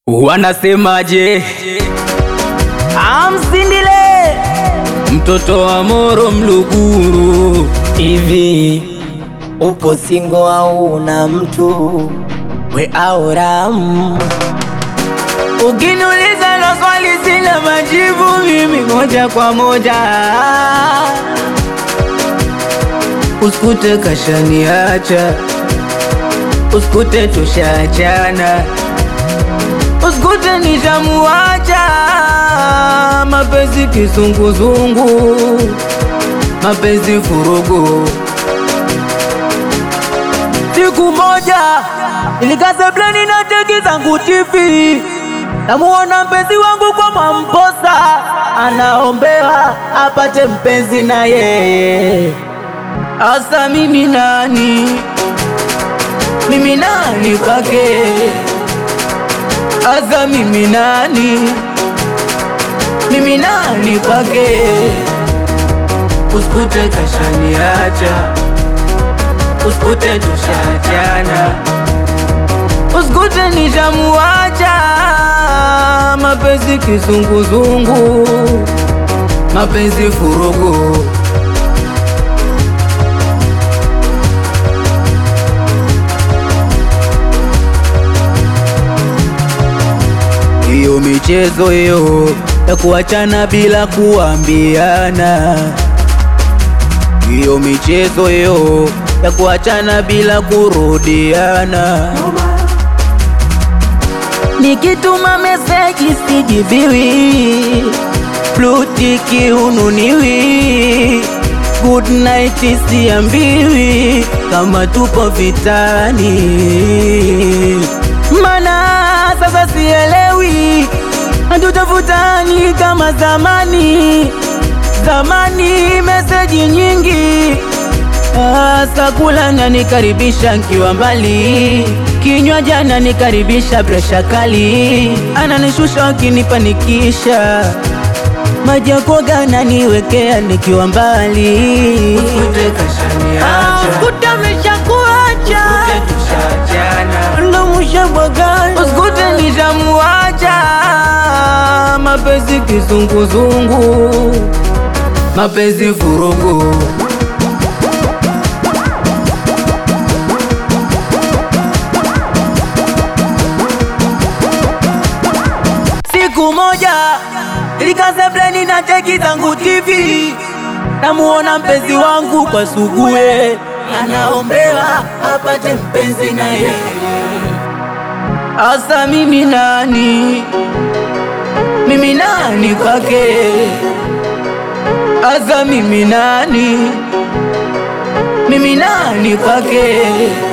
Wanasemaje? Amsindile Mtoto wa Moro Mluguru, hivi upo singo au una mtu we au ram? ukiniuliza na swali sina majibu mimi moja kwa moja, usikute kashaniacha, usikute tushaachana, usikute nishamuacha, mapenzi kizunguzungu, mapenzi furugu Siku moja nilikaza plani na teki zangu TV, namuona mpenzi wangu kwa Mwamposa anaombewa apate mpenzi na yeye. Asa mimi nani? Mimi nani kwake? Asa mimi nani? Mimi nani kwake? Usikute kashaniacha usikute tushaachana, usikute nishamuacha, mapenzi kizunguzungu, mapenzi furugu. Hiyo michezo hiyo ya kuachana bila kuambiana hiyo michezo hiyo ya kuachana bila kurudiana. Nikituma meseji sijibiwi, blutiki ununiwi, good night siambiwi, kama tupo vitani, mana sasa sielewi, hatutafutani kama zamani zamani meseji nyingi asa kula na nikaribisha nkiwa mbali, kinywa jana nikaribisha presha kali, ananishusha akinipanikisha, maji ya kuoga ananiwekea nikiwa mbali. Usikute kashaniacha, usikute ameshakuacha, usikute tushaachana, ndo mshabwagana, usikute nishamuacha, mapenzi kizunguzungu mapenzi furugu. Siku moja nilikaza bleni na teki zangu TV, namuona mpenzi wangu kwa sugue, anaombewa apate mpenzi na yeye. Asa mimi nani? Mimi nani kwake? Asa mimi nani? Mimi nani kwake?